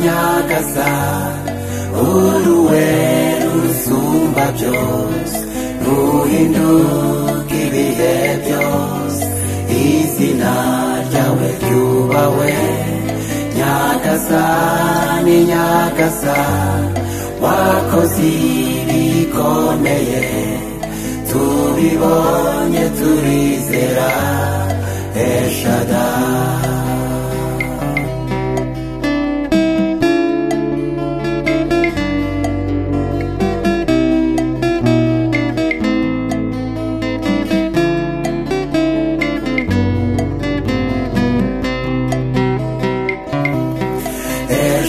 neza uruwe rusumba byose ruhinduka ibihe byose izina ryawe ryubahwe nyagasani nyagasani wakoze ibikomeye tubibonye turizera eshadari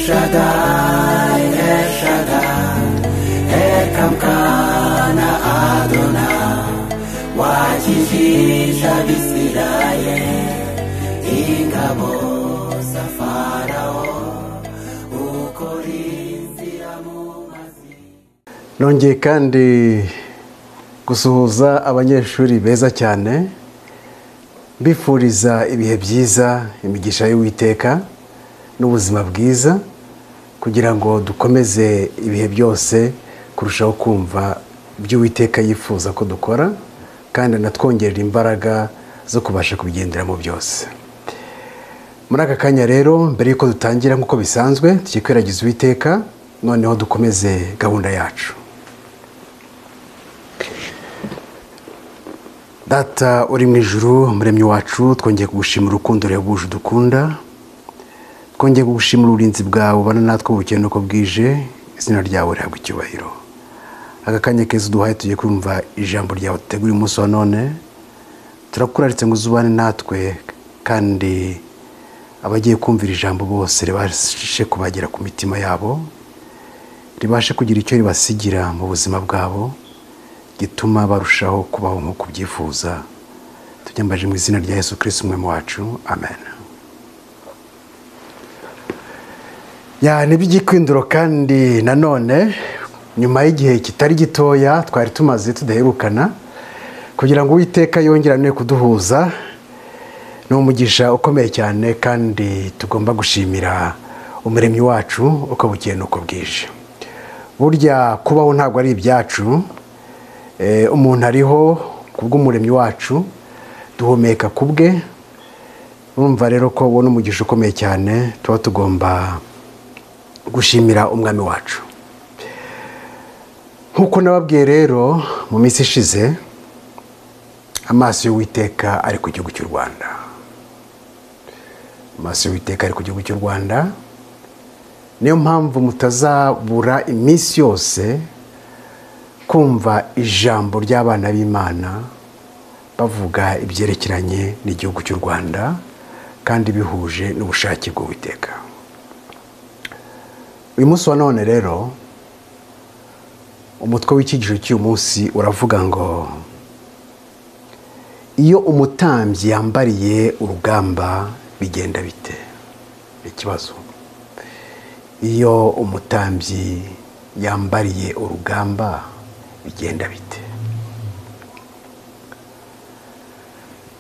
Shaddai, El Shaddai, Ekamkana Adonai, wakijisha Bisirayeli, ingabo za Farao, ukorinzira mu mazi. nongeye kandi gusuhuza abanyeshuri beza cyane mbifuriza ibihe byiza imigisha y'uwiteka n'ubuzima bwiza kugira ngo dukomeze ibihe byose kurushaho kumva iby'uwiteka yifuza ko dukora kandi anatwongerera imbaraga zo kubasha kubigenderamo byose muri aka kanya rero mbere y'uko dutangira nk'uko bisanzwe tukikwiragiza uwiteka noneho dukomeze gahunda yacu data uri mu ijuru muremyi wacu twongeye kugushimira urukundo ruhebuje udukunda twongeye kugushimira uburinzi bwawe ubana natwe bukeye uko bwije izina ryawe rihabwa icyubahiro aka kanya keza uduhaye tugiye kumva ijambo ryawe dutegura umunsi wa none turakuraritse ngo uzubane natwe kandi abagiye kumvira ijambo bose ribashe kubagera ku mitima yabo ribashe kugira icyo ribasigira mu buzima bwabo gituma barushaho kubaho nk'uko ubyifuza tubyambaje mu izina rya yesu kirisiti umwe wacu amen Ya, ni iby'ikwinduro kandi nanone nyuma y'igihe kitari gitoya twari tumaze tudaherukana kugira ngo uwiteka yongerane kuduhuza ni umugisha ukomeye cyane kandi tugomba gushimira umuremyi wacu uko bukeye n'uko bwije burya kubaho ntabwo ari ibyacu Eh, umuntu ariho ku bw'umuremyi wacu duhumeka ku bwe urumva rero ko ubona umugisha ukomeye cyane tuba tugomba gushimira umwami wacu nk'uko nababwiye rero mu minsi ishize amaso y'uwiteka ari ku gihugu cy'u rwanda amaso y'uwiteka ari ku gihugu cy'u rwanda niyo mpamvu mutazabura iminsi yose kumva ijambo ry'abana b'imana bavuga ibyerekeranye n'igihugu cy'u rwanda kandi bihuje n'ubushake bw'uwiteka uyu munsi wa none rero umutwe w'ikigisho cy'uyu munsi uravuga ngo iyo umutambyi yambariye urugamba bigenda bite ikibazo iyo umutambyi yambariye urugamba bigenda bite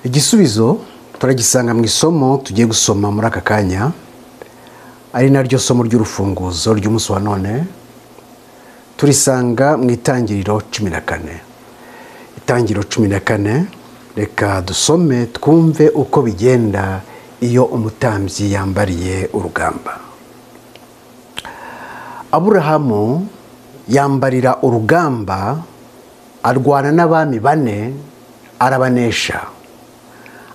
igisubizo turagisanga mu isomo tugiye gusoma muri aka kanya ari naryo somo ry'urufunguzo ry'umunsi wa none turisanga mu itangiriro cumi na kane itangiriro cumi na kane reka dusome twumve uko bigenda iyo umutambyi yambariye urugamba aburahamu yambarira urugamba arwana n'abami bane arabanesha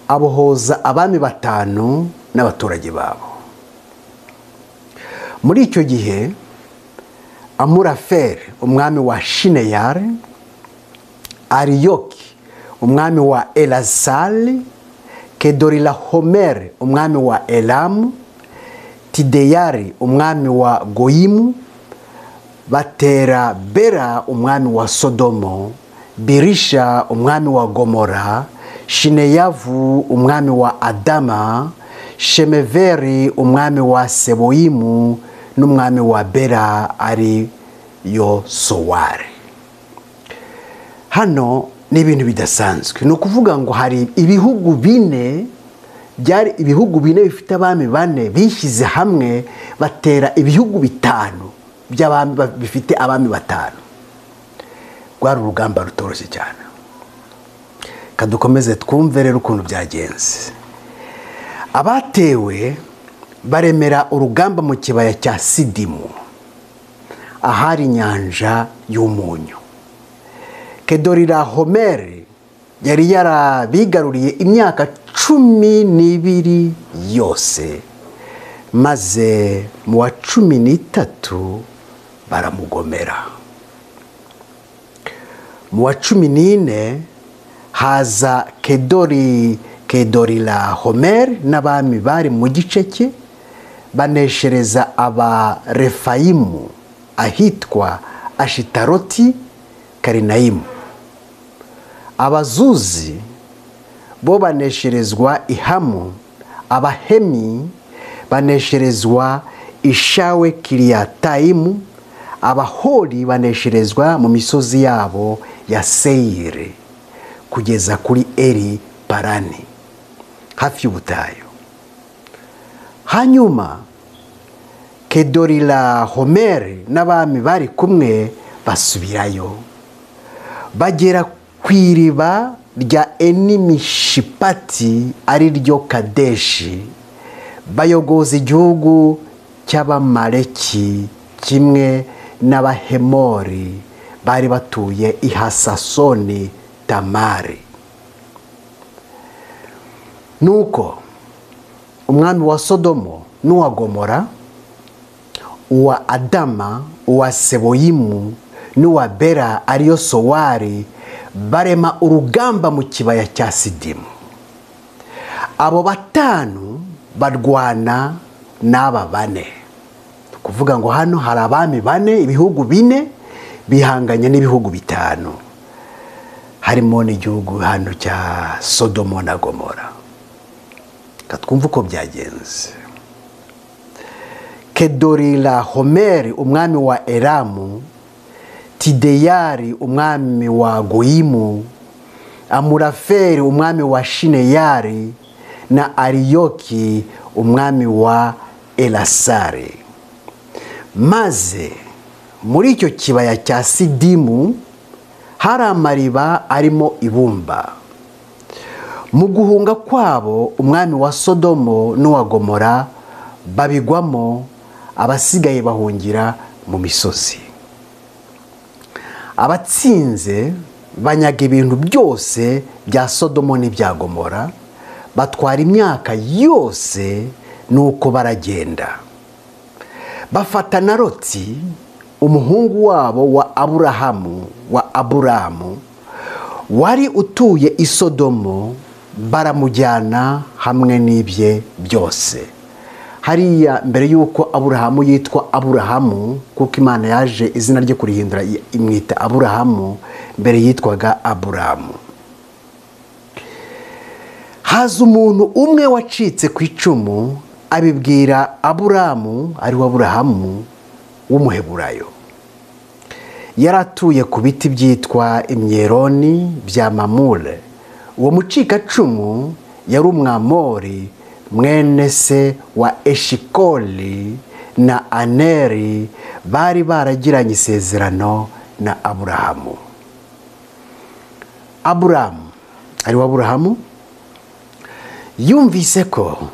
abohoza abami batanu n'abaturage babo muri icyo gihe amuraferi umwami wa shineyari ariyoki umwami wa erasari kedorila homeri umwami wa elamu tideyari umwami wa goyimu batera bera umwami wa sodomo birisha umwami wa gomora shineyavu umwami wa adama shemeveri umwami wa seboyimu n'umwami wa bera ari yo sowari hano ni ibintu bidasanzwe ni ukuvuga ngo hari ibihugu bine byari ibihugu bine bifite abami bane bishyize hamwe batera ibihugu bitanu by'abami ba- bifite abami batanu rwari urugamba rutoroshye cyane kadukomeze twumve rero ukuntu byagenze abatewe baremera urugamba mu kibaya cya sidimu ahari inyanja y'umunyu kedorira homeri yari yarabigaruriye imyaka cumi n'ibiri yose maze mu wa cumi n'itatu baramugomera mu wa cumi n'ine haza kedori kedorira homeri n'abami bari mu gice cye baneshereza abarefayimu ahitwa ashitaroti karinayimu abazuzi bo banesherezwa ihamu abahemi banesherezwa ishawe kiriyatayimu abahori banesherezwa mu misozi yabo ya seyiri kugeza kuri eri parani hafi y'ubutayu hanyuma kedorira homeri n'abami bari kumwe basubirayo bagera ku iriba rya enimishipati ari ryo kadeshi bayogoza igihugu cy'abamaleki kimwe n'abahemori bari batuye i hasasoni tamari nuko umwami wa sodomo n'uwa gomora uwa adama uwa seboyimu n'uwa bera ariyo sowari barema urugamba mu kibaya cya sidimu abo batanu barwana n'aba bane ni ukuvuga ngo hano hari abami bane ibihugu bine bihanganye n'ibihugu bitanu harimo n'igihugu hano cya sodomo na gomora reka twumve uko byagenze kedorira homeri umwami wa eramu tideyari umwami wa goyimu amuraferi umwami wa shineyari na ariyoki umwami wa erasari maze muri icyo kibaya cya sidimu hari amariba arimo ibumba mu guhunga kwabo umwami wa sodomo n'uwa gomora babigwamo abasigaye bahungira mu misozi abatsinze banyaga ibintu byose bya sodomo n'ibya gomora batwara imyaka yose nuko baragenda bafata na roti umuhungu wabo wa aburahamu wa aburamu wari utuye i sodomo baramujyana hamwe n'ibye byose hariya mbere y'uko aburahamu yitwa aburahamu kuko imana yaje izina rye kurihindura imwita aburahamu mbere yitwaga aburahamu haza umuntu umwe wacitse ku icumu abibwira aburamu ari we aburahamu w'umuheburayo yari atuye ku biti byitwa imyeroni bya mamure uwo mucikacumu yari umwamori mwene se wa eshikoli na aneri bari baragiranye isezerano na aburahamu aburahamu ari we aburahamu yumvise ko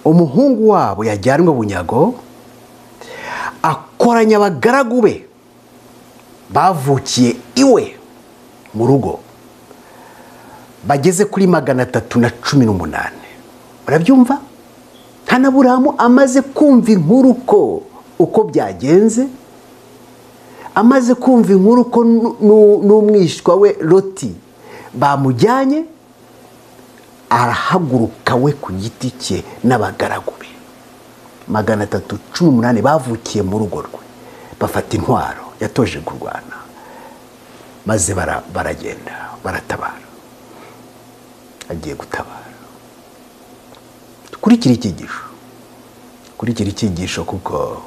umuhungu wabo yajyanwe bunyago akoranya abagaragu be bavukiye iwe mu rugo bageze kuri magana atatu na cumi n'umunani urabyumva hanaburahamu amaze kumva inkuru ko uko byagenze amaze kumva inkuru ko nu- nu- n'umwishywa we loti bamujyanye arahaguruka we ku giti cye n'abagaragu be magana atatu cumi n'umunani bavukiye mu rugo rwe bafata intwaro yatoje kurwana maze bara- baragenda baratabara agiye gutabara kurikira icyigisho kurikira icyigisho kuko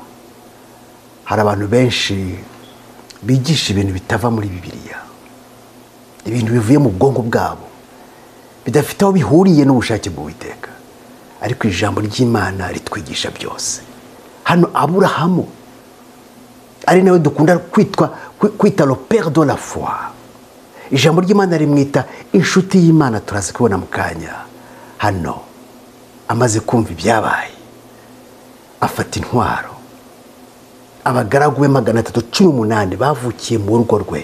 hari abantu benshi bigisha ibintu bitava muri bibiliya ibintu bivuye mu bwonko bwabo bidafite aho bihuriye n'ubushake bw'uwiteka ariko ijambo ry'imana ritwigisha byose hano aburahamu ari nawe dukunda kwitwa kwita père de la foi ijambo ry'imana rimwita inshuti y'imana turaza kubona mu kanya hano amaze kumva ibyabaye afata intwaro abagaragu be magana atatu cumi n'umunani bavukiye mu rugo rwe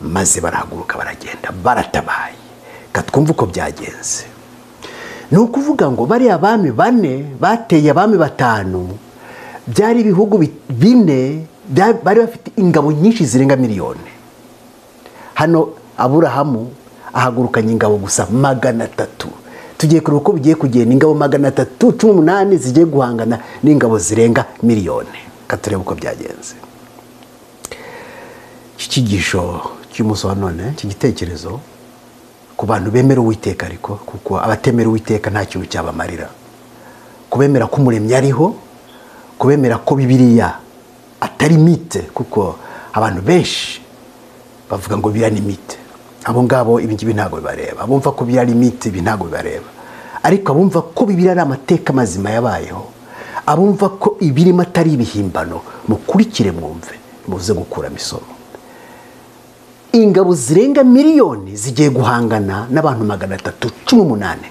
maze barahaguruka baragenda baratabaye katwumva uko byagenze ni ukuvuga ngo bariya bami bane bateye abami batanu byari ibihugu bine bari bafite ingabo nyinshi zirenga miliyoni hano aburahamu ahagurukanye ingabo gusa magana atatu tugiye kureba uko bigiye kugenda ingabo magana atatu cumi n'umunani zigiye guhangana n'ingabo zirenga miliyoni katurebe uko byagenze iki cyigisho cy'umunsi wa none iki gitekerezo ku bantu bemera uwiteka ariko kuko abatemera uwiteka nta kintu cyabamarira kubemera ko umuremyi ariho kubemera ko bibiriya atari mite kuko abantu benshi bavuga ngo biriya ni mite abo ngabo ibi ngibi ntabwo bibareba abumva ko biriya limite ibi ntabwo bibareba ariko abumva ko bibiri ari amateka mazima yabayeho abumva ko ibirimo atari ibihimbano mukurikire mwumve muze gukuramo isomo ingabo zirenga miliyoni zigiye guhangana n'abantu magana atatu cumi n'umunani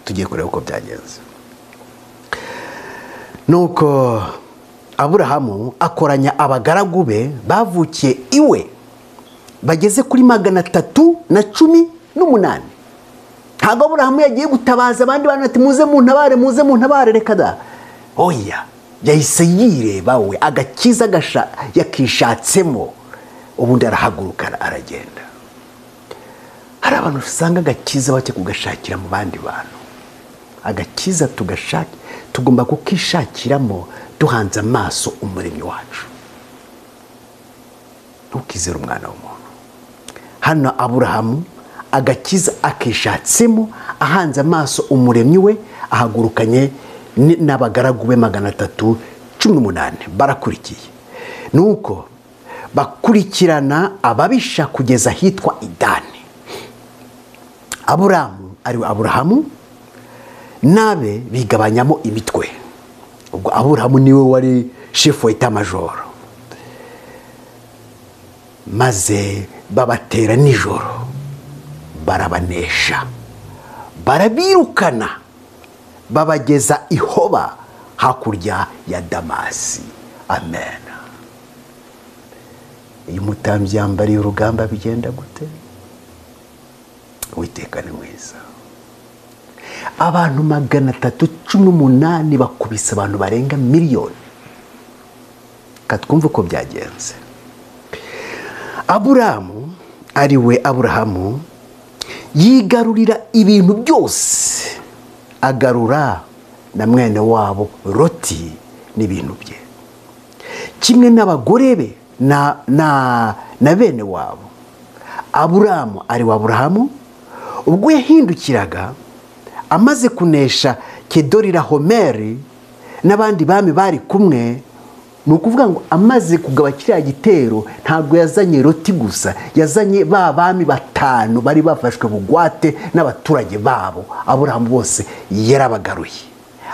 tugiye kureba uko byagenze nuko aburahamu akoranya abagaragu be bavukiye iwe bageze kuri magana atatu na cumi n'umunani ntabwo aburahamu yagiye gutabaza abandi bantu ati muze mu ntabare muze mu ntabare reka da oya yahise yireba we agakiza yakishatsemo ubundi arahaguruka aragenda hari abantu usanga agakiza bajya kugashakira mu bandi bantu agakiza tugomba kukishakiramo duhanze amaso umuremyi wacu ntukizere umwana w'umuntu hano aburahamu agakiza akishatsemo ahanze amaso umuremyi we ahagurukanye n'abagaragu be magana atatu cumi n'umunani barakurikiye ni uko bakurikirana ababisha kugeza ahitwa idani aburahamu ari aburahamu nabe bigabanyamo imitwe ubwo aburahamu niwe wari shefu wa itamajoro maze babatera nijoro barabanesha barabirukana babageza ihoba hakurya ya damasi amen iyo umutambyi yambariye urugamba bigenda gute witeka ni mwiza abantu magana atatu cumi n'umunani bakubise abantu barenga miliyoni katwumva uko byagenze aburahamu ari we aburahamu yigarurira ibintu byose agarura na mwene wabo roti n'ibintu bye kimwe n'abagore be na bene wabo aburahamu ari we aburahamu ubwo yahindukiraga amaze kunesha kedorira homeri n'abandi bami bari kumwe ni ukuvuga ngo amaze kugaba kiriya gitero ntabwo yazanye roti gusa yazanye ba bami batanu bari bafashwe bugwate n'abaturage babo aburahamu bose yarabagaruye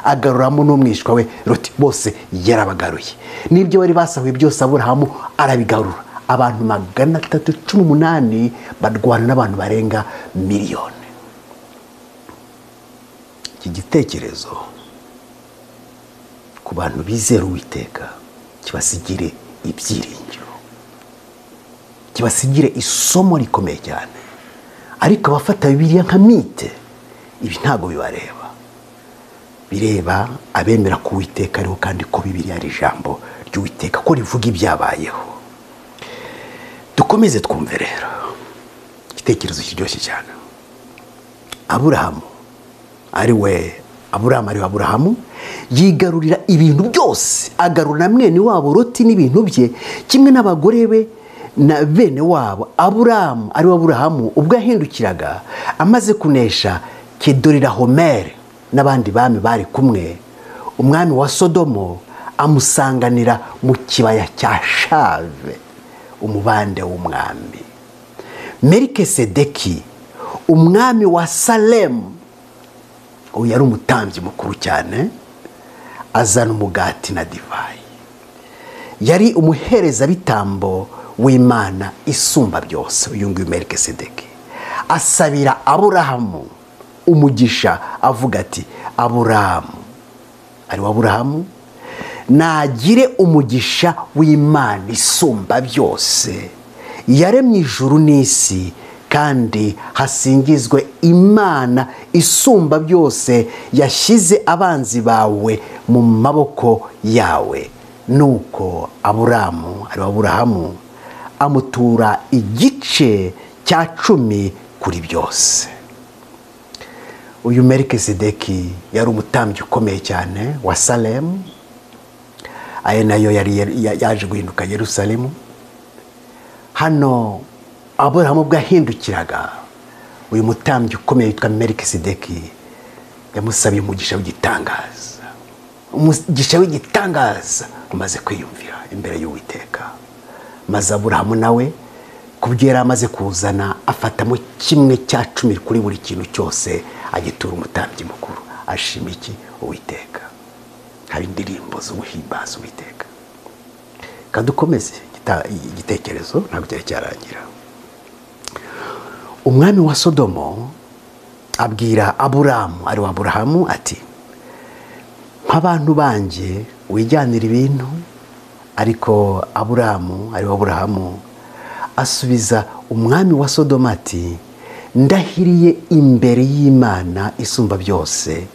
agaruramo n'umwishywa we roti bose yarabagaruye n'ibyo bari basahuye byose aburahamu arabigarura abantu magana atatu cumi n'umunani barwana n'abantu barenga miliyoni iki gitekerezo ku bantu bizera uwiteka kibasigire ibyiringiro kibasigire isomo rikomeye cyane ariko abafata bibiriya nka mite ibi ntabwo bibareba bireba abemera ko uwiteka ariho kandi ko bibiriya ari ijambo ry'uwiteka ko rivuga ibyabayeho dukomeze twumve rero igitekerezo kiryoshye cyane aburahamu ari we aburahamu ari aburahamu yigarurira ibintu byose agarura mwene wabo roti n'ibintu bye kimwe n'abagore be na bene wabo aburahamu ari we aburahamu ubwo yahindukiraga amaze kunesha kedorira homeri n'abandi bami bari kumwe umwami wa sodomo amusanganira mu kibaya cya shave umubande w'umwami merike sedeki umwami wa salemu ubu yari umutambyi mukuru cyane azana umugati na divayi yari umuherezabitambo w'imana isumba byose uyu nguyu merikisedeki asabira aburahamu umugisha avuga ati aburahamu ari we aburahamu nagire umugisha w'imana isumba byose yaremye ijuru n'isi kandi hasingizwe imana isumba byose yashyize abanzi bawe mu maboko yawe nuko aburamu ari aburahamu amutura igice cya cumi kuri byose uyu merikisedeki yari umutambyi ukomeye cyane wa salemu ayo nayo yari yaje guhinduka yerusalemu hano aburahamu ubwo yahindukiraga uyu mutambyi ukomeye witwa merikisedeki yamusabiye umugisha w'igitangaza umugisha w'igitangaza umaze kwiyumvira imbere y'uwiteka maze aburahamu nawe kubyera amaze kuzana afatamo kimwe cya cumi kuri buri kintu cyose agitura umutambyi mukuru ashima iki uwiteka haba indirimbo z'ubuhimbaza uwiteka kadukomeze igitekerezo ntabwo cyari cyarangira umwami wa sodomo abwira aburamu ari wa aburahamu ati nk'abantu banjye wijyanira ibintu ariko aburamu ari wa aburahamu asubiza umwami wa sodomo ati ndahiriye imbere y'imana isumba byose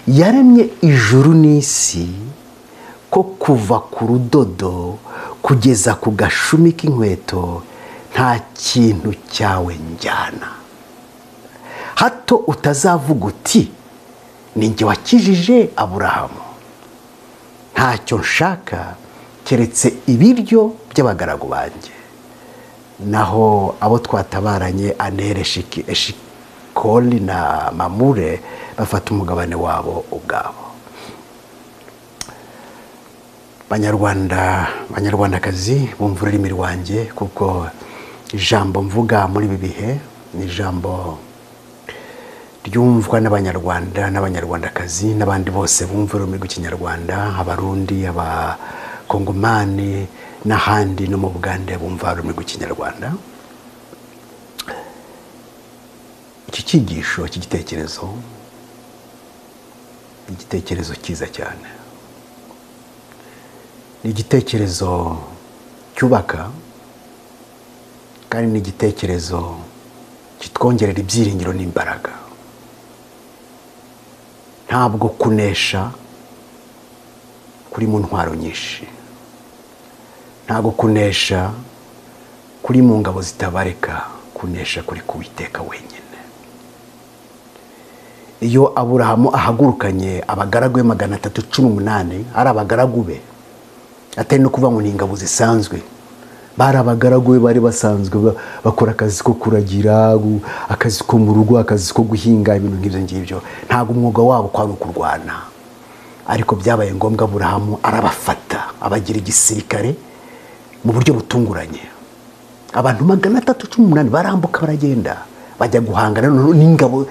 yaremye ijuru n'isi ko kuva ku rudodo kugeza ku gashumi k'inkweto nta kintu cyawe njyana hato utazavuga uti ninjye wakijije aburahamu ntacyo nshaka keretse ibiryo by'abagaragu banjye naho abo twatabaranye anere eshikoli na mamure bafata umugabane wabo ubwabo banyarwanda banyarwandakazi bumva ururimi rwanjye kuko ijambo mvuga muri ibi bihe ni ijambo ryumvwa n'abanyarwanda n'abanyarwandakazi n'abandi bose bumva ururimi rw'ikinyarwanda abarundi abakongomani n'ahandi no mu bugande bumva ururimi rw'ikinyarwanda iki cyigisho iki gitekerezo ni igitekerezo cyiza cyane ni igitekerezo cyubaka kandi ni igitekerezo kitwongerera ibyiringiro n'imbaraga ntabwo kunesha kuri mu ntwaro nyinshi ntabwo kunesha kuri mu ngabo zitabareka kunesha kuri kuwiteka wenyine iyo aburahamu ahagurukanye abagaragu be magana atatu cumi umunani ari abagaragu be atari no kuvuga ngo ni ingabo zisanzwe bari abagaragu be bari basanzwe bakora akazi ko kuragira akazi ko mu rugo akazi ko guhinga ibintu nk'ibyo ngibyo ntabwo umwuga wabo kwari ukurwana ariko byabaye ngombwa burahamu arabafata abagira igisirikare mu buryo butunguranye abantu magana atatu cumi n'umunani barambuka baragenda bajya guhangana n'ingabo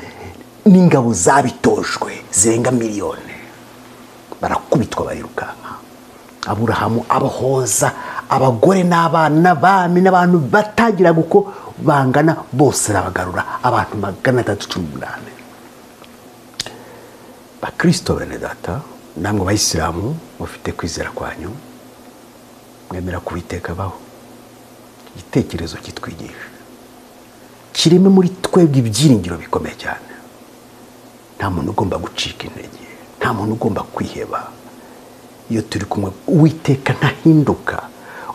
n'ingabo zabitojwe zirenga miliyoni barakubitwa barirukanka aburahamu abahoza abagore n'abana bami n'abantu batagiraga uko bangana bose arabagarura abantu magana atatu cumi n'umunani bakirisito bene data namwe bayisilamu mufite kwizera kwanyu mwemera kubiteka baho igitekerezo kitwigisha kirimo muri twebwe ibyiringiro bikomeye cyane nta muntu ugomba gucika intege nta muntu ugomba kwiheba iyo turi kumwe uwiteka ntahinduka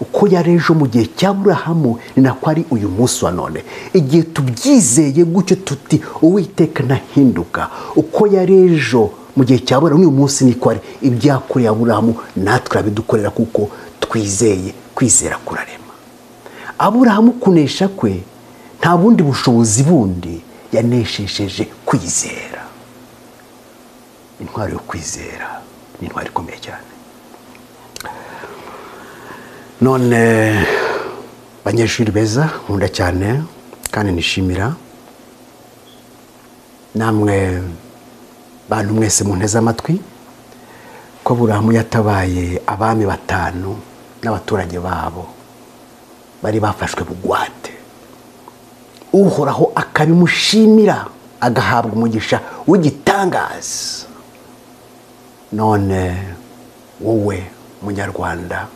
uko yari ejo mu gihe cya burahamu ni nako ari uyu munsi wa none igihe tubyizeye gutyo tuti uwiteka ntahinduka uko yari ejo mu gihe cya burahamu uyu munsi niko ari ibyakoreye aburahamu natwe arabidukorera kuko twizeye kwizera kurarema aburahamu kunesha kwe nta bundi bushobozi bundi yaneshesheje kwizera intwaro yo kwizera ni intwaro ikomeye cyane none banyeshuri beza nkunda cyane kandi nishimira namwe bantu mwese munteze amatwi ko burahamu yatabaye abami batanu n'abaturage babo bari bafashwe bugwate uhoraho akabimushimira agahabwa umugisha w'igitangaza none wowe munyarwanda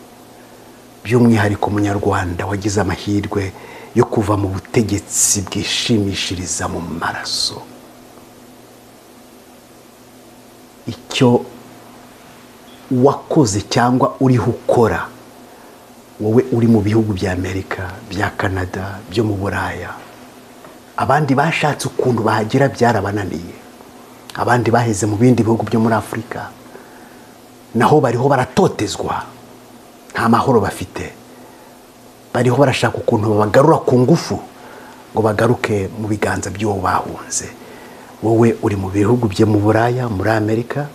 by'umwihariko umunyarwanda wagize amahirwe yo kuva mu butegetsi bwishimishiriza mu maraso icyo wakoze cyangwa uriho ukora wowe uri mu bihugu bya amerika bya canada byo mu buraya abandi bashatse ukuntu bahagera byarabananiye abandi baheze mu bindi bihugu byo muri afurika naho bariho baratotezwa nta mahoro bafite bariho barashaka ukuntu babagarura ku ngufu ngo bagaruke mu biganza by'uwo bahunze wowe uri mu bihugu bye mu buraya muri amerika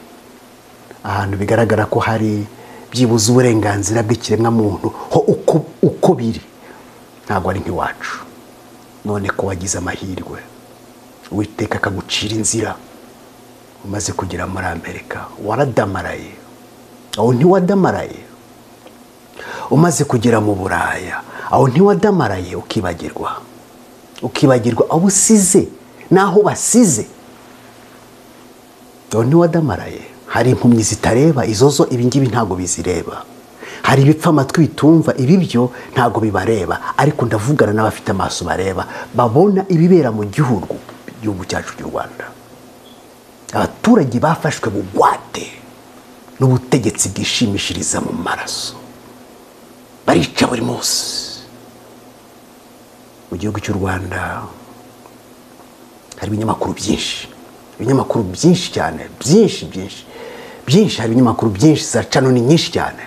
ahantu bigaragara ko hari byibuze uburenganzira bw'ikiremwamuntu ho uko uko biri ntabwo ari nk'iwacu none ko wagize amahirwe uwiteka akagucira inzira umaze kugera muri amerika waradamaraye aho ntiwadamaraye umaze kugera mu buraya aho ntiwadamaraye ukibagirwa ukibagirwa aho usize n'aho basize aho ntiwadamaraye hari impumyi zitareba izo zo ibingibi ntabwo bizireba hari ibipfa amatwi bitumva ibi byo ntabwo bibareba ariko ndavugana n'abafite amaso bareba babona ibibera mu gihugu igihugu cyacu cy'u rwanda abaturage bafashwe bugwate n'ubutegetsi bwishimishiriza mu maraso barica buri munsi mu gihugu cy'u rwanda hari ibinyamakuru byinshi ibinyamakuru byinshi cyane byinshi byinshi byinshi hari ibinyamakuru byinshi za canoni nyinshi cyane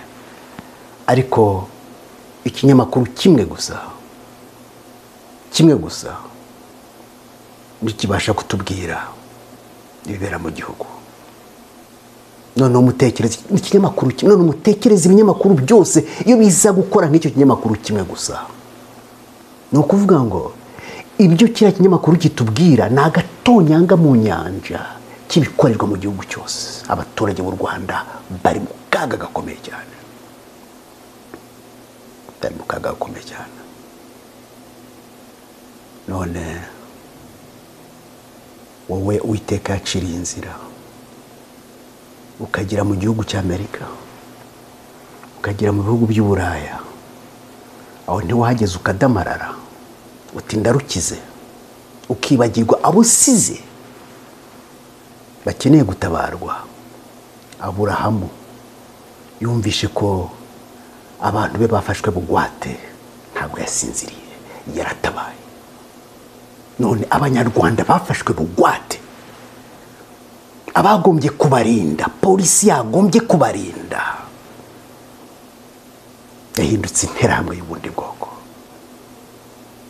ariko ikinyamakuru kimwe gusa kimwe gusa ntikibasha kutubwira ibibera mu gihugu none umutekereza ikinyamakuru kimwe none umutekereza ibinyamakuru byose iyo biza gukora nk'icyo kinyamakuru kimwe gusa ni ukuvuga ngo ibyo kiriya kinyamakuru kitubwira ni agatonyanga mu nyanja k'ibikorerwa mu gihugu cyose abaturage b'u rwanda bari mu kaga gakomeye cyane bari mu kaga gakomeye cyane none wowe uwiteka yaciriye inzira ukagera mu gihugu cy'amerika ukagera mu bihugu by'uburaya aho ntiwahageze ukadamarara utinda rukize ukibagirwa abo usize bakeneye gutabarwa aburahamu yumvishe ko abantu be bafashwe bugwate ntabwo yasinziriye yaratabaye none abanyarwanda bafashwe bugwate abagombye kubarinda polisi yagombye kubarinda yahindutse interahamwe y'ubundi bwoko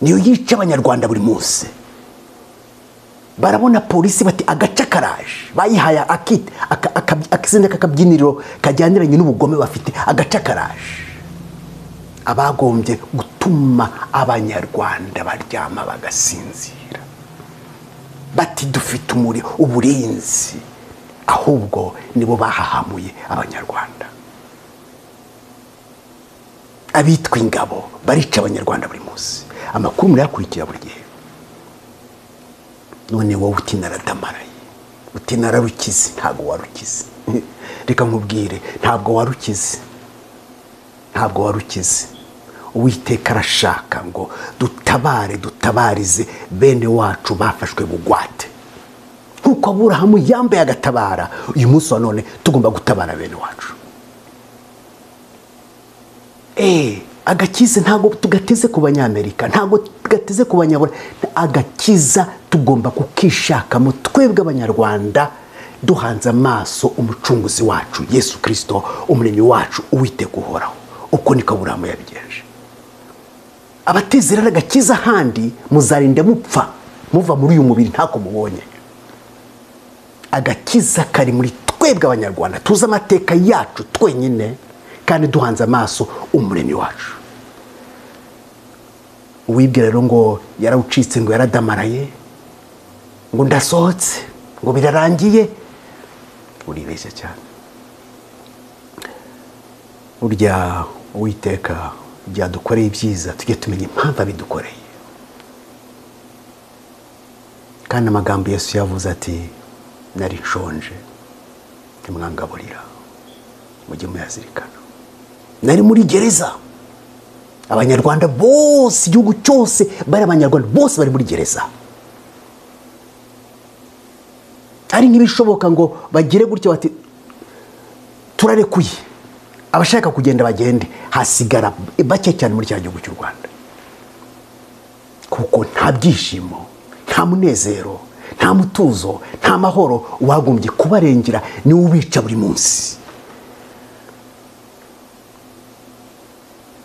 niyo yica abanyarwanda buri munsi barabona polisi bati agace karaje bayihaye akizina k'akabyiniriro kajyaniranye n'ubugome bafite agace karaje abagombye gutuma abanyarwanda baryama bagasinzira bati dufite umuriro uburinzi ahubwo nibo bahahamuye abanyarwanda abitwa ingabo barica abanyarwanda buri munsi amakuru murayakurikira buri gihe none wowe utindaradamaraye utinararukize ntabwo warukize reka nkubwire ntabwo warukize ntabwo warukize uwiteka arashaka ngo dutabare dutabarize bene wacu bafashwe bugwate nk'uko aburahamu yambaye agatabara uyu munsi wa none tugomba gutabara bene wacu eee agakiza ntabwo tugateze ku banyamerika ntabwo tugateze ku banyabura agakiza tugomba kukishakamo twebwe abanyarwanda duhanze amaso umucunguzi wacu yesu kirisito umuremyi wacu uwiteka uhoraho uko niko aburahamu yabigenje abatezerera agakiza ahandi muzarinda mupfa muva muri uyu mubiri ntako mubonye agakiza kari muri twebwe abanyarwanda tuzi amateka yacu twenyine kandi duhanze amaso umuremyi wacu uwibwira rero ngo yarawucitse ngo yaradamaraye ngo ndasohotse ngo birarangiye uribeshya cyane burya uwiteka byadukoreye ibyiza tujye tumenya impamvu abidukoreye kandi amagambo yesu yavuze ati nari nshonje ntimwangaburira mujye muyazirikana nari muri gereza abanyarwanda bose igihugu cyose bari abanyarwanda bose bari muri gereza hari nk'ibishoboka ngo bagire gutya bati turarekuye abashaka kugenda bagende hasigara bake cyane muri cya gihugu cy'u rwanda kuko nta byishimo nta munezero nta mutuzo nta mahoro wagombye kubarengera niwe ubica buri munsi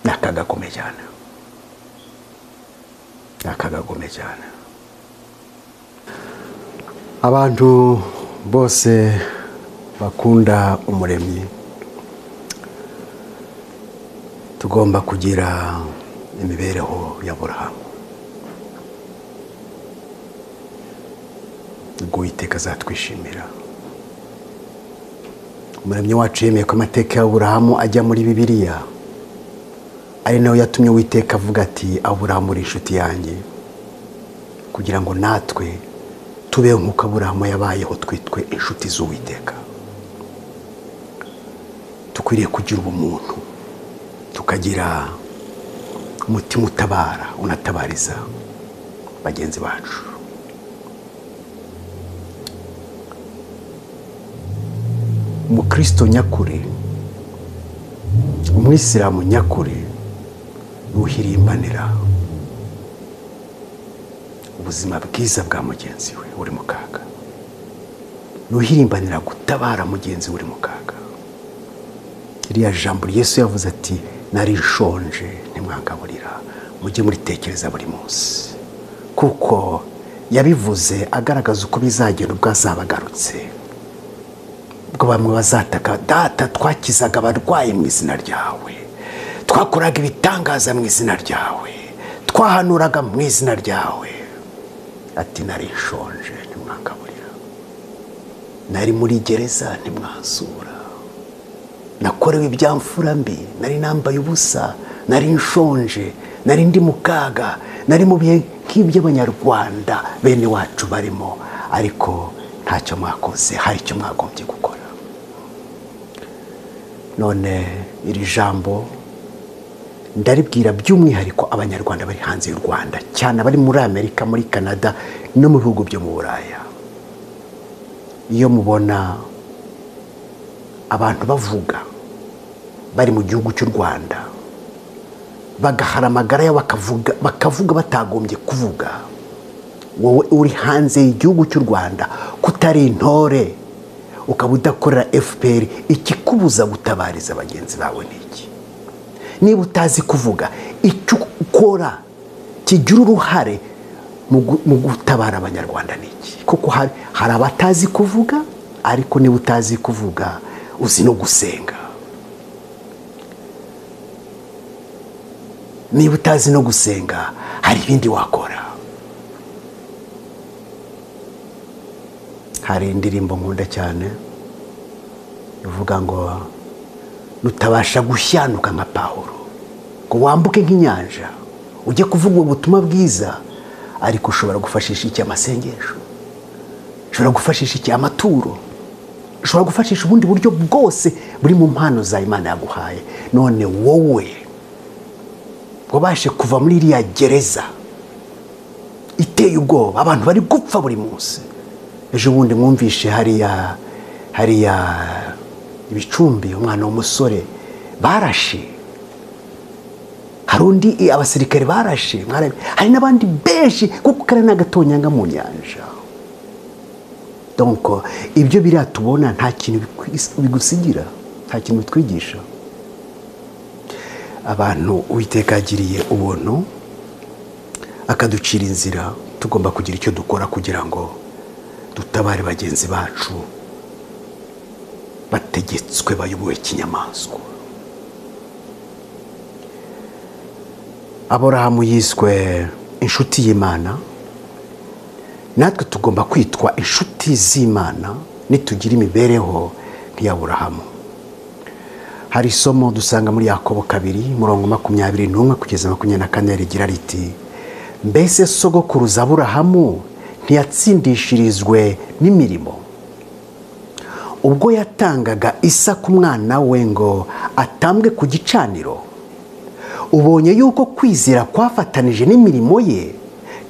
ni akaga gakomeye cyane ni akaga gakomeye cyane abantu bose bakunda umuremyi tugomba kugira imibereho ya burahamu uwiteka azatwishimira umuremyi wacu yemeye ko amateka ya burahamu ajya muri bibiliya ari nayo yatumye uwiteka avuga ati aburahamu uri inshuti yanjye kugira ngo natwe tubeho nk'uko aburahamu yabayeho twitwe inshuti z'uwiteka dukwiriye kugira ubumuntu tukagira umutima utabara unatabariza bagenzi bacu umukristo nyakuri umwisilamu nyakuri ntuhirimbanira ubuzima bwiza bwa mugenzi we uri mu kaga ntuhirimbanira gutabara mugenzi we uri mu kaga iriya jambo yesu yavuze ati nari nshonje ntimwangaburira mujye muritekereza buri munsi kuko yabivuze agaragaza uko bizagenda ubwo azabagarutse ubwo bamwe bazataka data twakizaga abarwayi mu izina ryawe twakoraga ibitangaza mu izina ryawe twahanuraga mu izina ryawe ati nari nshonje ntimwangaburira nari muri gereza ntimwazura nakorewe ibyamfura mbi nari nambaye ubusa nari nshonje nari ndi mu kaga nari mu bihe nk'iby'abanyarwanda bene wacu barimo ariko ntacyo mwakoze hari icyo mwagombye gukora none iri jambo ndaribwira by'umwihariko abanyarwanda bari hanze y'u rwanda cyane abari muri amerika muri canada no mu bihugu byo mu buraya iyo mubona abantu bavuga bari mu gihugu cy'u rwanda bagahara amagara yabo bakavuga batagombye kuvuga wowe uri hanze y'igihugu cy'u rwanda kutari intore ukaba udakorera fpr ikikubuza gutabariza bagenzi bawe ni iki niba utazi kuvuga icyo ukora kigira uruhare mu gutabara abanyarwanda ni iki kuko hari abatazi kuvuga ariko niba utazi kuvuga uzi no gusenga niba utazi no gusenga hari ibindi wakora hari indirimbo nkunda cyane ivuga ngo nutabasha gushyanuka nka pawuro ngo wambuke nk'inyanja ujye kuvuga ubutumwa bwiza ariko ushobora gufashisha iki amasengesho ushobora gufashisha iki amaturo ushobora gufashisha ubundi buryo bwose buri mu mpano za imana yaguhaye none wowe wabashe kuva muri iriya gereza iteye ubwoba abantu bari gupfa buri munsi ejo bundi mwumvishe hariya hariya ibicumbi umwana w'umusore barashe hari undi abasirikare barashe hari n'abandi benshi kuko kariya ni agatonyanga mu nyanja donko ibyo biriya tubona nta kintu bigusigira nta kintu bitwigisha abantu uwiteka yagiriye ubuntu akaducira inzira tugomba kugira icyo dukora kugira ngo dutabare bagenzi bacu bategetswe bayobowe kinyamaswa aburahamu yiswe inshuti y'imana natwe tugomba kwitwa inshuti z'imana nitugira imibereho nk'iyaburahamu hari isomo dusanga muri yakobo kabiri murongo makumyabiri n'umwe kugeza makumyabiri na kane rigira riti mbese sogokuruza aburahamu ntiyatsindishirizwe n'imirimo ubwo yatangaga isa ku mwana we ngo atambwe ku gicaniro ubonye yuko kwizera kwafatanije n'imirimo ye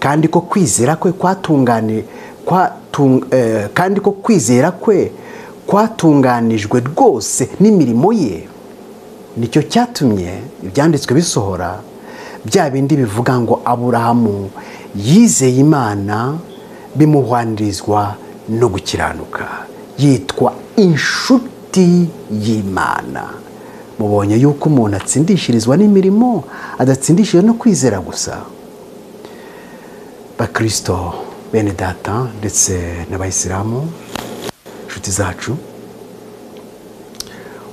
kandi ko kwizera kwe kwatungane kandi ko kwizera kwe kwatunganijwe rwose n'imirimo ye nicyo cyatumye ibyanditswe bisohora bya bindi bivuga ngo aburahamu yizeye imana bimuhwanirizwa no gukiranuka yitwa inshuti y'imana mubonye yuko umuntu atsindishirizwa n'imirimo adatsindishirizwa no kwizera gusa bakirisito bene data ndetse n'abayisilamu inshuti zacu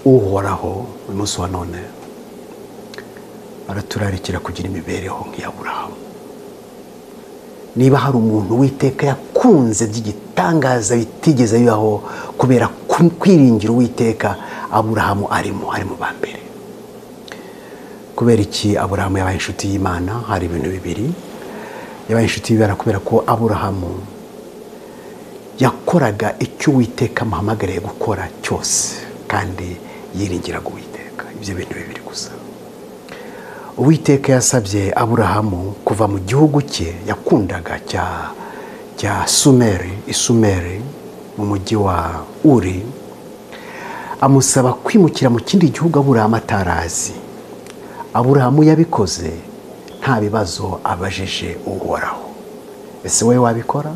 uhoraho uyu munsi wa none araturarikira kugira imibereho nk'iyaburahamu niba hari umuntu witeka yakunze by'igitangaza bitigeze bibaho kubera kwiringira uwiteka aburahamu arimo ari mu ba mbere kubera iki aburahamu yabaye inshuti y'imana hari ibintu bibiri yabaye inshuti y'imana kubera ko aburahamu yakoraga icyo uwiteka amuhamagariye gukora cyose kandi yiringira uwiteka ibyo bintu bibiri gusa uwiteka yasabye aburahamu kuva mu gihugu cye yakundaga cya cya sumeri isumeri mu mujyi wa uri amusaba kwimukira mu kindi gihugu aburahamu atarazi aburahamu yabikoze nta bibazo abajije uhoraho ese wowe wabikora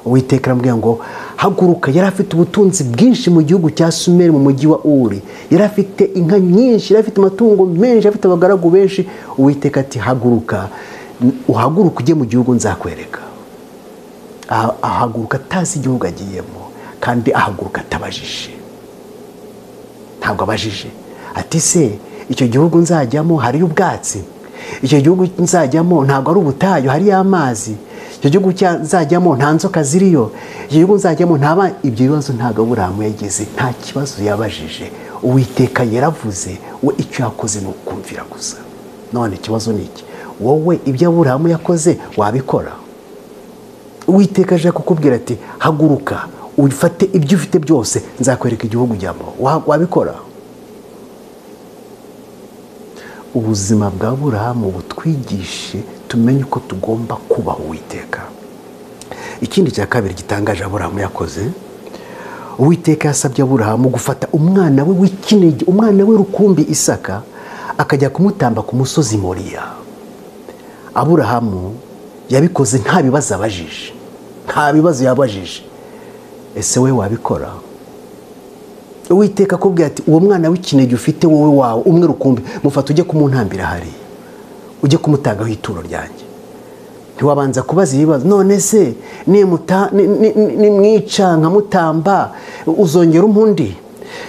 uwiteka aramubwira ngo haguruka yari afite ubutunzi bwinshi mu gihugu cya sumeri mu mujyi wa uri yari afite inka nyinshi yari afite amatungo menshi afite abagaragu benshi uwiteka ati haguruka uhaguruka ujye mu gihugu nzakwereka ahaguruka atazi igihugu agiyemo kandi ahaguruka atabajije ntabwo abajije ati se icyo gihugu nzajyamo hariyo ubwatsi icyo gihugu nzajyamo ntabwo ari ubutayu hariyo amazi icyo gihugu nzajyamo nta nzoka ziriyo icyo gihugu nzajyamo ntaba ibyo bibazo ntabwo aburahamu yageze nta kibazo yabajije uwiteka yaravuze we icyo yakoze ni ukumvira gusa none ikibazo ni iki wowe ibyo aburahamu yakoze wabikora uwiteka aje kukubwira ati haguruka ufate ibyo ufite byose nzakwereka igihugu ujyamo wabikora ubuzima bwa burahamu butwigishe tumenye uko tugomba kubaha uwiteka ikindi cya kabiri gitangaje aburahamu yakoze uwiteka yasabye aburahamu gufata umwana we w'ikinege umwana we rukumbi isaka akajya kumutamba ku musozi moriya aburahamu yabikoze nta bibazo abajije nta bibazo yabajije ese we wabikora uwiteka akubwira ati uwo mwana w'ikinege ufite wowe wawe umwe rukumbi mufata ujye kumuntambira hariya ujye kumutagaho ituro ryanjye ntiwabanza kubaza ibibazo none se nimwica nkamutamba uzongera umpundi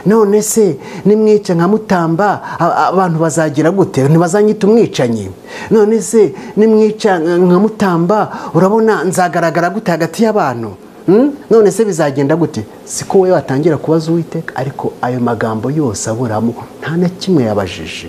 none se nimwica nkamutamba abantu bazagira gute ntibazanyita umwicanyi none se nimwica nkamutamba urabona nzagaragara gute hagati y'abantu none se bizagenda gute siko we watangira kubaza uwiteka ariko ayo magambo yose aburamu nta na kimwe yabajije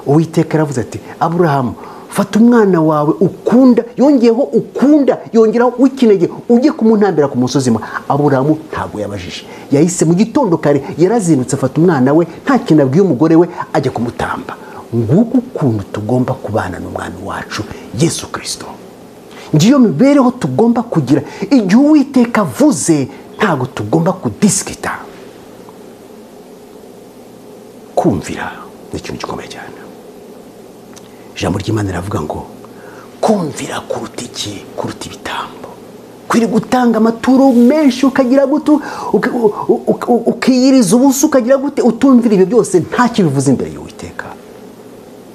uwiteka aravuze ati aburahamu fata umwana wawe ukunda yongeyeho ukunda yongeraho w'ikinege ujye kumuntambira ku musozi mwe aburahamu ntabwo yabajije yahise mu gitondo kare yarazindutse afata umwana we nta kintu abwiye umugore we ajya kumutamba nguko ukuntu tugomba kubana n'umwana wacu yesu kirisito ngiyo mibereho tugomba kugira igihe uwiteka avuze ntabwo tugomba kudisikita kumvira ni ikintu gikomeye cyane ijambo ry'imana riravuga ngo kumvira kuruta iki kuruta ibitambo kwiri gutanga amaturo menshi ukagira gute ukiyiriza ubusa ukagira gute utumvira ibyo byose ntacyo bivuze imbere y'uwiteka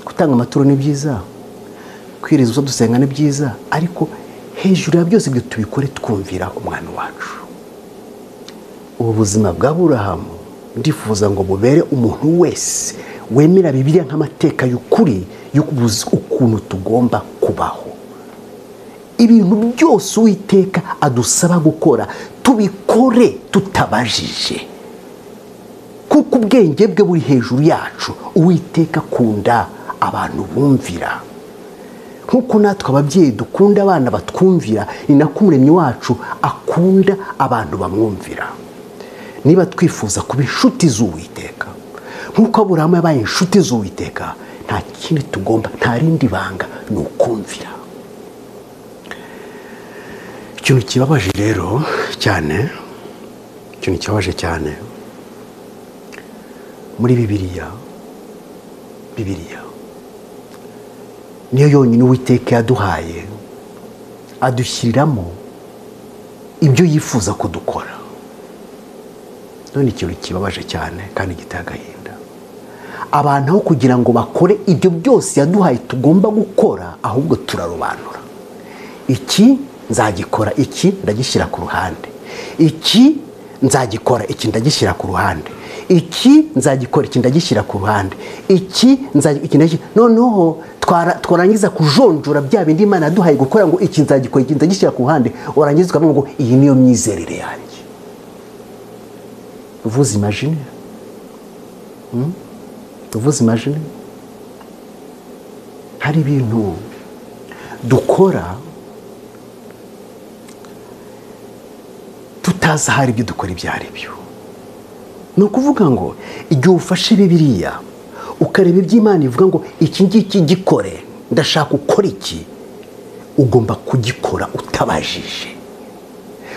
gutanga amaturo ni byiza kwiriza ubusa dusenga ni byiza ariko hejuru ya byose ibyo tubikore twumvira umwana wacu ubu buzima bwa burahamu ndifuza ngo bubere umuntu wese wemera bibiliya nk'amateka y'ukuri y'ukubuza ukuntu tugomba kubaho ibintu byose uwiteka adusaba gukora tubikore tutabajije kuko ubwenge bwe buri hejuru yacu uwiteka akunda abantu bumvira nk'uko natwe ababyeyi dukunda abana batwumvira ni nako umuremyi wacu akunda abantu bamwumvira niba twifuza kuba inshuti z'uwiteka nk'uko aburahamu yabaye inshuti z'uwiteka nta kindi tugomba nta rindi banga ni ukumvira ikintu kibabaje rero cyane ikintu kibabaje cyane muri bibiriya bibiriya niyo yonyine uwiteka yaduhaye adushyiriramo ibyo yifuza ko dukora none ikintu kibabaje cyane kandi giteye agahinda abantu aho kugira ngo bakore ibyo byose yaduhaye tugomba gukora ahubwo turarobanura iki nzagikora iki ndagishyira ku ruhande iki nzagikora iki ndagishyira ku ruhande iki nzagikora iki ndagishyira ku ruhande iki nzagikora noneho twarangiza kujonjora bya bindi imana yaduhaye gukora ngo iki nzagikora iki ndagishyira ku ruhande warangiza ukavuga ngo iyi niyo myizerere yanjye uvuze imajine uvuze imajine hari ibintu dukora tutazi ahari ibyo dukora ibyo ari byo ni ukuvuga ngo igihe ufashe biriya ukareba iby'imana ivuga ngo iki ngiki gikore ndashaka ukora iki ugomba kugikora utabajije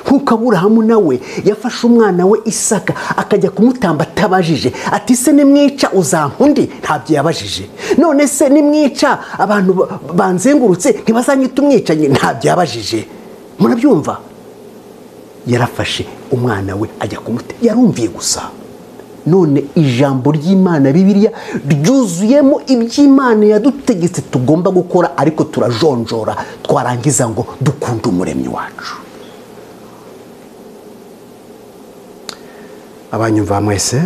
nk'uko aburahamu nawe yafashe umwana we isaka akajya kumutamba atabajije ati se nimwica uzamundi ntabyo yabajije none se nimwica abantu banzengurutse ntibazanyite umwicanyi ntabyo yabajije murabyumva yarafashe umwana we ajya kumuta yarumviye gusa none ijambo ry'imana bibiriya ryuzuyemo iby'imana yadutegetse tugomba gukora ariko turajonjora twarangiza ngo dukunde umuremyi wacu abanyumva mwese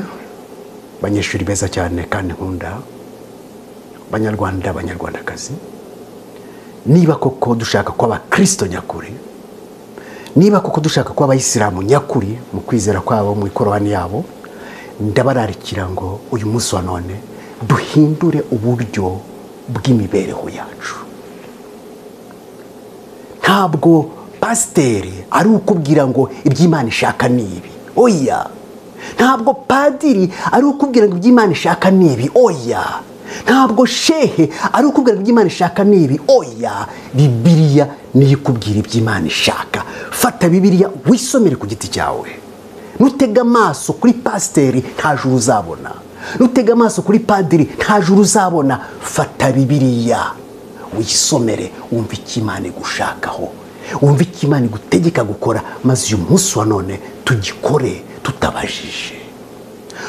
abanyeshuri beza cyane kandi nkunda abanyarwanda abanyarwandakazi niba koko dushaka ko abakristo nyakuri niba koko dushaka ko abayisilamu nyakuri mu kwizera kwabo mu ikororani yabo ndabararikira ngo uyu munsi wa none duhindure uburyo bw'imibereho yacu ntabwo pasiteri ari ukubwira ngo iby'imana ishaka ni ibi oya ntabwo padiri ari ukubwira ngo iby'imana ishaka ni ibi oya ntabwo shehe ari ukubwira ngo iby'imana ishaka ni ibi oya bibiriya niyo ikubwira iby'imana ishaka fata bibiriya wisomere ku giti cyawe nutega amaso kuri pasiteri nta juru uzabona nutega amaso kuri padiri nta juru uzabona fata bibiriya wisomere wumva icyo imana igushakaho wumva icyo imana igutegeka gukora maze uyu munsi wa none tugikore tutabajije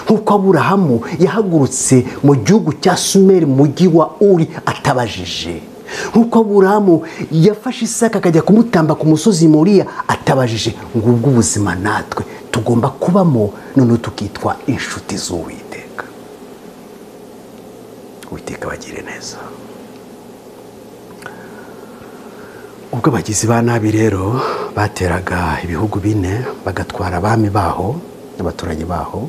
nk'uko aburahamu yahagurutse mu gihugu cya sumeri mu mujyi wa uri atabajije nk'uko aburahamu yafashe isaka akajya kumutamba ku musozi muriya atabajije ngo ubwo ubuzima natwe tugomba kubamo noneho tukitwa inshuti z'uwiteka uwiteka bagire neza ubwo abagizi ba nabi rero bateraga ibihugu bine bagatwara abami baho n'abaturanyi baho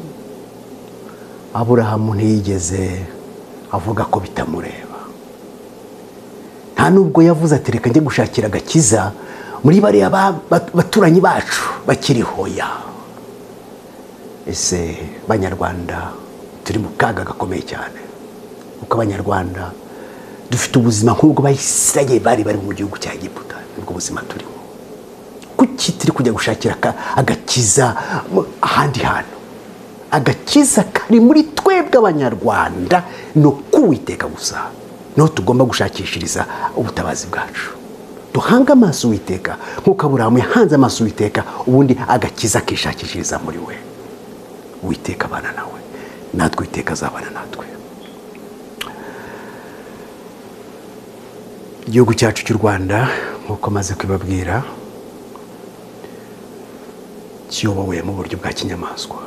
aburahamu ntiyigeze avuga ko bitamureba nta nubwo yavuze ati reka njye gushakira agakiza muri bariya baturanyi bacu bakiriho ya ese banyarwanda turi mu kaga gakomeye cyane kuko abanyarwanda dufite ubuzima nk'ubwo bayisiraye bari bari mu gihugu cya giputa nibwo buzima turimo kuki turi kujya gushakira agakiza ahandi hantu agakiza kari muri twebwe abanyarwanda ni ukuwiteka gusa niho tugomba gushakishiriza ubutabazi bwacu duhange amaso uwiteka nk'uko aburahamu yahanze amaso uwiteka ubundi agakiza akishakishiriza muri we witeka abana nawe natwe witeka azabana natwe igihugu cyacu cy'u rwanda nk'uko amaze kubibabwira kiyobowe mu buryo bwa kinyamaswa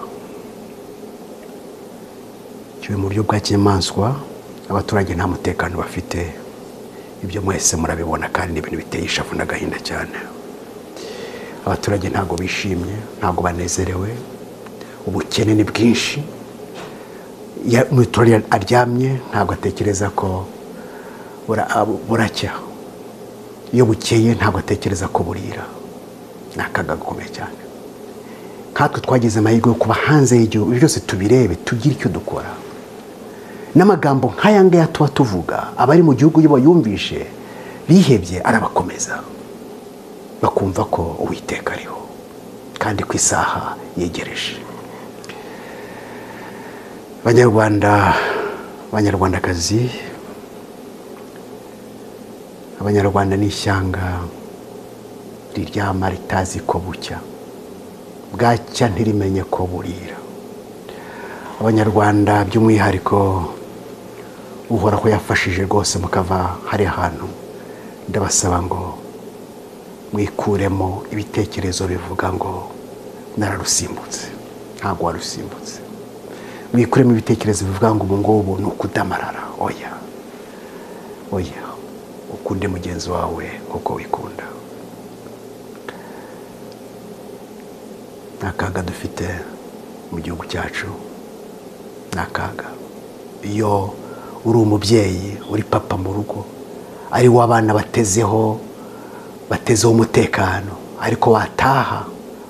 kiyobowe mu buryo bwa kinyamaswa abaturage nta mutekano bafite ibyo mwese murabibona kandi ni ibintu biteye ishavu n'agahinda cyane abaturage ntabwo bishimye ntabwo banezerewe ubukene ni bwinshi Ya- umuturage aryamye ntabwo atekereza ko bura- abu- buracya iyo bukeye ntabwo atekereza ko burira ni akaga gakomeye cyane nkatwe twagize amahirwe yo kuba hanze y'igihugu ibyo byose tubirebe tugire icyo dukora n'amagambo nk'aya ngaya tuba tuvuga abari mu gihugu iyo bayumvishe bihebye arabakomeza bakumva ko uwiteka ariho kandi ku isaha yegereje banyarwanda banyarwandakazi abanyarwanda ni ishyanga riryama ritazi ko bucya bwacya ntirimenye ko burira abanyarwanda by'umwihariko uhora ko yafashije rwose mukava hari hantu ndabasaba ngo mwikuremo ibitekerezo bivuga ngo nararusimbutse ntabwo warusimbutse mwikuremo ibitekerezo bivuga ngo ubu ngubu ni ukudamarara oya oya ukunde mugenzi wawe nk'uko wikunda ni akaga dufite mu gihugu cyacu ni akaga iyo uri umubyeyi uri papa mu rugo ari wo abana batezeho batezeho umutekano ariko wataha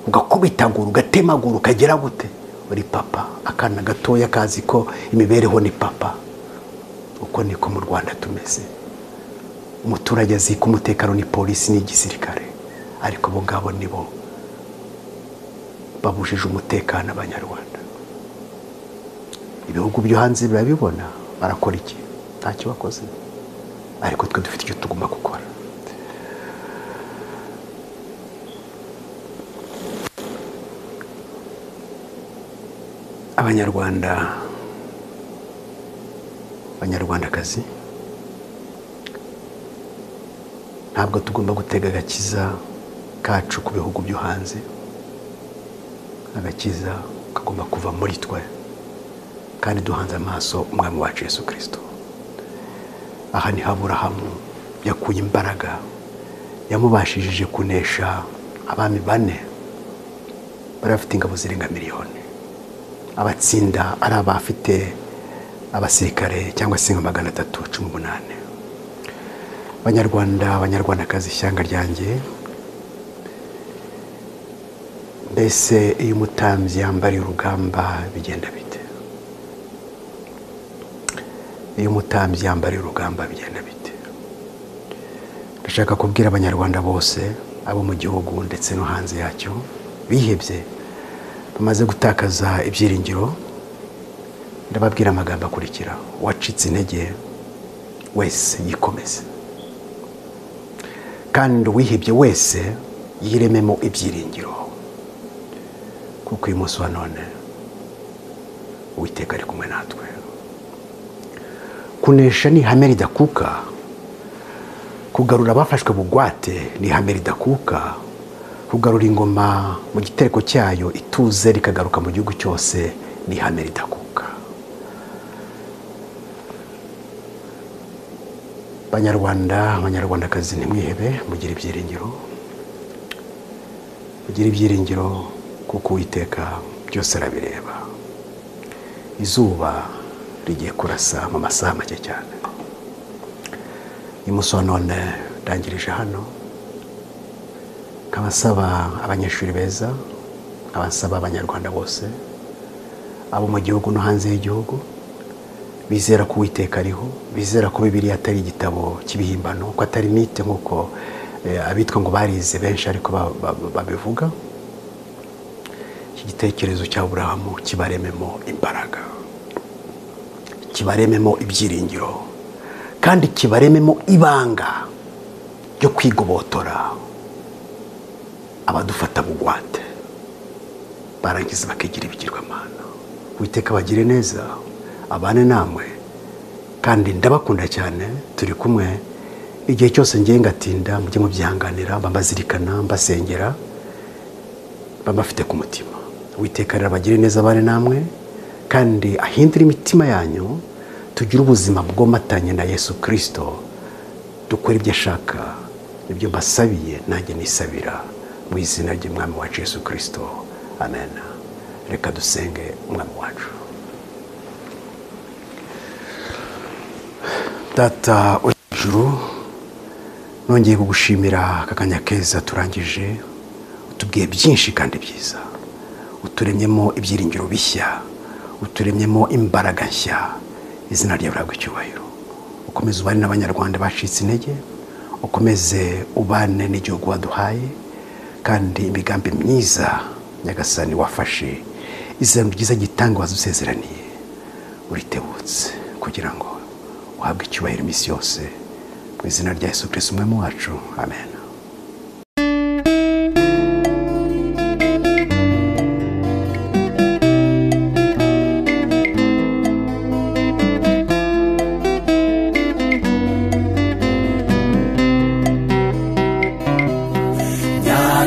ugakubitagura ugatemagura ukagera gute uri papa akana gatoya kazi ko imibereho ni papa uko niko mu rwanda tumeze umuturage azi ko umutekano ni polisi n'igisirikare ariko abo ngabo ni bo babujije umutekano abanyarwanda ibihugu byo hanze birabibona barakora iki ntacyo bakoze ariko twe dufite icyo tugomba gukora abanyarwanda abanyarwandakazi ntabwo tugomba gutega agakiza kacu ku bihugu byo hanze agakiza kagomba kuva muri twe kandi duhanze amaso umwami wacu yesu kirisito aha ni haburahamu yakuye imbaraga yamubashishije kunesha abami bane bari bafite ingabo zirenga miliyoni abatsinda ari abafite abasirikare cyangwa se nka magana atatu cumi n'umunani banyarwanda abanyarwandakazi ishyanga ryanjye mbese iyo umutambyi yambariye urugamba bigenda bite iyo umutambyi yambariye urugamba bigenda bite ndashaka kubwira abanyarwanda bose abo mu gihugu ndetse no hanze yacyo bihebye bamaze gutakaza ibyiringiro ndababwira amagambo akurikira uwacitse intege wese yikomeze kandi uwihebye wese yirememo ibyiringiro kuko uyu munsi wa none uwiteka ari kumwe natwe kunesha ni ihame ridakuka kugarura abafashwe bugwate ni ihame ridakuka kugarura ingoma mu gitereko cyayo ituze rikagaruka mu gihugu cyose ni ihame ridakuka banyarwanda abanyarwandakazi ntimwihebe mugire ibyiringiro mugire ibyiringiro kuko uwiteka byose arabireba izuba rigiye kurasa mu masaha make cyane uyu munsi wa none ndangirije hano nkaba nsaba abanyeshuri beza nkaba nsaba abanyarwanda bose abo mu gihugu no hanze y'igihugu bizera ko uwiteka ariho bizera ko bibiliya atari igitabo cy'ibihimbano ko atari mite nk'uko eh, abitwa ngo barize benshi ariko ba- ba- ba- babivuga iki gitekerezo cya burahamu kibarememo imbaraga kibarememo ibyiringiro kandi kibarememo ibanga ryo kwigobotora abadufata bugwate barangiza bakigira ibigirwamana witeka bagire neza abane namwe kandi ndabakunda cyane turi kumwe igihe cyose ngiye ngatinda mujye mubyihanganira mbabazirikana mbasengera bambafite ku mutima witeka rero bagire neza abane namwe kandi ahindure imitima yanyu tugire ubuzima bwomatanye na yesu kirisito dukora ibyo ashaka nibyo mbasabiye nanjye nisabira mu izina ry'umwami wacu Yesu kirisito amen reka dusenge umwami wacu data uri hejuru nongeye kugushimira aka kanya keza turangije utubwiye byinshi kandi byiza uturemyemo ibyiringiro bishya uturemyemo imbaraga nshya izina ryawe riragwa icyubahiro ukomeze ubane n'abanyarwanda bacitse intege ukomeze ubane n'igihugu waduhaye kandi imigambi myiza nyagasani wafashe izina ryiza gitanga wazusezeraniye uritebutse kugira ngo uhabwe icyubahiro iminsi yose mu izina rya Yesu kirisiti umwe mu wacu amen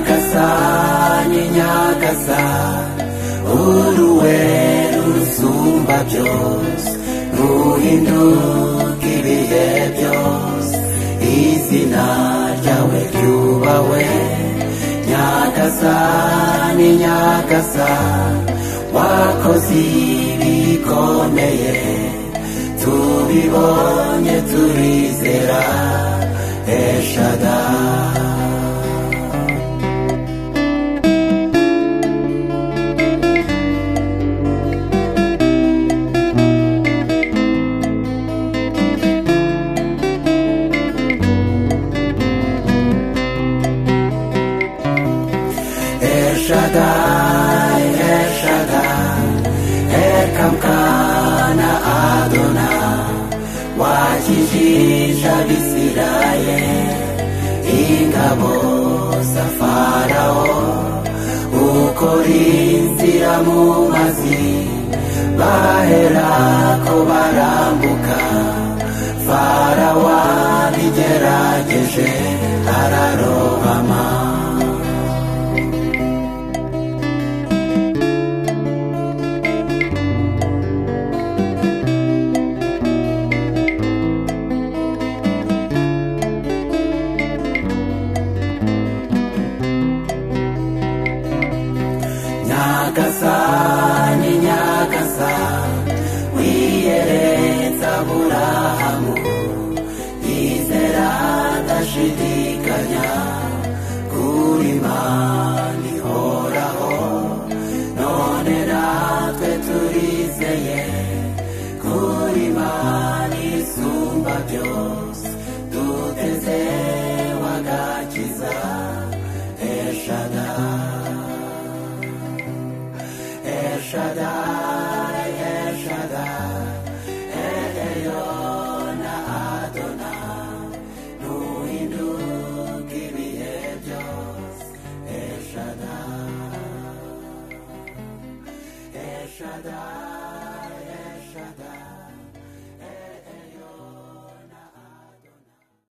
nyagasani nyagasani uruwe rusumba byose ruhinduka ibihe byose izina ryawe ryubahwe nyagasani nyagasani wakoze ibikomeye tubibonye turizera eshadari Shaddai, El Shaddai, Erkamkana Adonai, wakijisha Israel, ingabo za Farao, ukora inzira mu mazi, baherako barambuka, Farao abigerageje ararohama. nyagasani nyagasani wiyereza burahamu izera adashidikanya kuri mani horaho none natwe turizeye kuri mani isumba byose duteze wagakiza eshadari Shaddai.